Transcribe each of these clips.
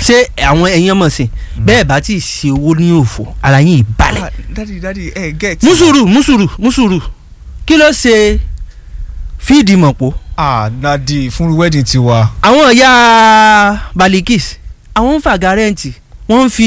ṣé àwọn ẹ̀yin ọmọ sìn bẹ́ẹ̀ bá ti ṣe owó ní òfò ara yín ìbalẹ̀ Ah, dadi dadi ẹ get. mùsùrù mùsùrù mùsùrù kí ló ṣe fíìdì mọ̀pọ̀ ah dadi fún wedding tiwa. àwọn ìyá balikis àwọn ń fàgà rẹ́ǹtì wọ́n ń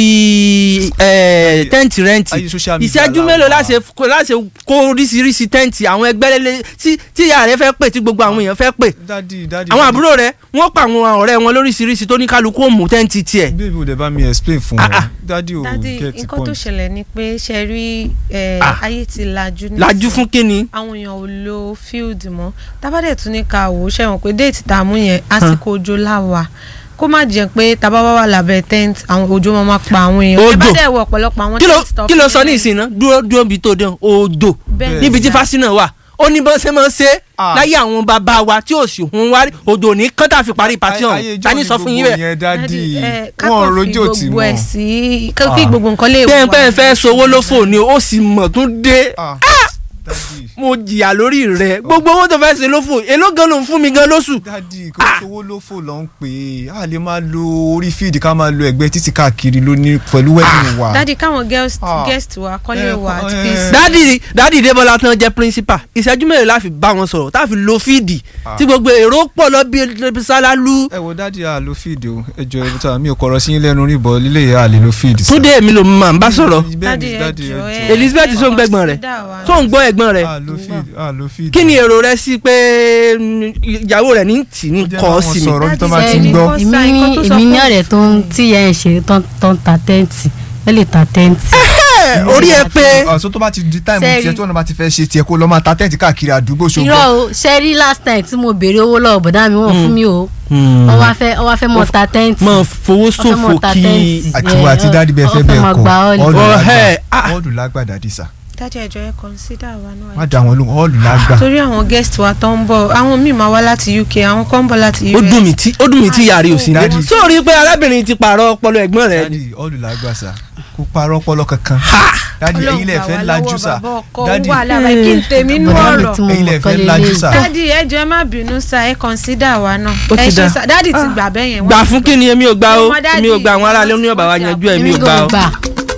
fi eh, tẹ́ǹtì rẹ́ǹtì ayé social media ìṣẹ́jú la mélòó wà. láṣẹ kó láṣẹ kó oríṣiríṣi tẹ́ǹtì àwọn ẹgbẹ́ lélẹ̀ tí tí ìyá rẹ fẹ́ pè tí gbogbo àwọn èèyàn fẹ́ pè dadi dadi. àwọn àbúrò rẹ wọ́n pa àwọn ọ̀rẹ́ wọn lóríṣiríṣi tó ní kálukú òmù tẹ́ǹtì tiẹ̀ bébí o dẹ̀ bá mi explain fún Ah, wọn. ah. dadi o dadi get nǹkan tó point. ṣẹlẹ̀ ni pé ṣe rí ẹ, Ah. ayé ti lajú nísìnyí. lajú fún kínni àwọn èèyàn ò lo field mọ́ tábàdẹ̀ tún ní ká wò ó ṣẹ̀wọ̀n pé déètì tá a mú yẹn àsìkò òjò láwà kó má jẹ́ pé tábà wà wà lábẹ́ tent àwọn òjò máa máa pa àwọn èèyàn Òjò. tábàdẹ̀ wọ ọ̀pọ̀lọpọ̀ àwọn kí ló tent tó kí ló fún sọ ní yẹn. ìsìn náà dúró dúró bí tó dán òjò Bẹ́ẹ̀ níbi tí ni. fásitì náà wà ó ní bọ́n ṣe máa ń ṣe Ah. láyé àwọn bàbá wa tí ò sì hún wá rí òjò ní kọ́ńtà fi parí pàtí Ayé ọ̀hún ijó ta ni ni sọ fún yín gbogbo bẹ́ẹ̀ yẹn dadi Dádì, ẹ, wọn kákan fi rojo tì gbogbo ẹ̀ mọ́. sí kí Ah. gbogbo nǹkan lè bẹ́ẹ̀ wà. bẹ́ẹ̀ fẹ́ sowó lófò ni ó sì mọ̀ tún dé Ah, dadi mo jìyà lórí rẹ̀ gbogbo owó tó fẹ́ ṣe lófò èló gan ló ń fún mi gan lóṣù dadi kò sówó ló fò lọ ń pè é a lè máa lo orí fíìdì ká máa lo ẹgbẹ́ títí káàkiri lóní pẹ̀lú wedding wa. dádì káwọn girls Ah. guest wa kọ́lé Eh, wa at eh. peace. dádì dádì débọlá tán jẹ́ principal ìṣẹ́jú mélòó la fi bá wọn sọ̀rọ̀ tá a fi lo fíìdì Ah. tí gbogbo èrò pọ̀ lọ bí ebi sálálú ẹ wo dadi a lo fíìdì o ẹ jọ ẹ ta mi ò kọrọ sí yín lẹ́nu rí bọ lílé yẹn a lè lo fíìdì. sir. túndé mi ló máa ń bá sọ̀rọ̀ dádì ẹ jọ ẹ Elizabeth ẹ sọ ń gbẹ́gbọ́n rẹ̀. consider wa. tó ń gbọ́ ẹ̀gbọ́n rẹ̀ a lo fíìdì a lo fíìdì. kí ni èrò rẹ sí pé mm, ìyàwó rẹ ní tì ní Ó jẹ́ kọ́ báwọn sí mi sọ̀rọ̀ bí tó Dádì, bá ti ń ṣe gbọ́. ni èmi Kọ́sà, ní nǹkan tó sọ èmi ní fún- ọ̀rẹ́ tó ń tí ìyá ẹ̀ ṣe tán tán ta tẹ́ǹtì ẹ lè ta tẹ́ǹtì. Ẹ, orí ẹ pé ọ̀sọ́ tó bá ti di táìmù Sẹ́ẹ̀rì. tiẹ̀ tí wọ́n bá ti fẹ́ ṣe tiẹ̀ kó lọ́ máa ta tẹ́ǹtì káàkiri àdúgbò irọ́ ṣùgbọ́n. o ṣe rí last time tí mo béèrè owó lọ́wọ́ bọ̀dá mi wọ́n fún mi o wọ́n wá fẹ́ wọ́n wá fẹ́ mọ̀ ta tẹ́ǹtì. máa fowó wọ́n fẹ́ ṣòfò mọ̀ ta kí tẹ́ǹtì. àtiwọ́ àti ẹ, dádì bẹ́ẹ̀ fẹ́ wọ́n bẹ́ẹ̀ máa kọ́ gba ọ́ọ̀lù. ọ́ọ̀lù Oh, lágbà hey, ah. ọ́ọ̀lù lágbà dàdí sà dádì ẹ jọ ẹ consider wa náà. má dá wọn lóhùn ọ́ọ̀lù lágbà. torí àwọn guest wa tó ń bọ̀ àwọn míì máa wá láti UK àwọn kan ń bọ̀ láti US. ó dùn mí tí ó dùn mí tí yàrá ò sí ní. Daddy. sórí pé arábìnrin ti pààrọ̀ ọpọlọ ẹ̀gbọ́n rẹ̀ ni. dádì ọ́ọ̀lù lágbà sà kó parọ́ ọpọlọ kankan. dádì ẹ̀yin lẹ fẹ́ lajú sà dádì wà lára kí n tèmi nú Bọ̀dá mi ọ̀rọ̀. tí mo ẹ̀yin lẹ mọ̀ kọ́ fẹ́ lajú lélẹ́yìí. sà. dádì ẹ jọ̀ọ́ ẹ má bínú sá ẹ consider wa náà. Ó ti ẹ ṣe dá. sá dádì ti gbà bẹ́ẹ̀ yẹn. gbà fún kí ni èmi ò gbà o Ọmọ daddy, èmi ò gbà àwọn aráàlú ní ọ̀bà wa wọ́n ti yanjú ẹ̀ mi èmi ò gbà kò o. gbà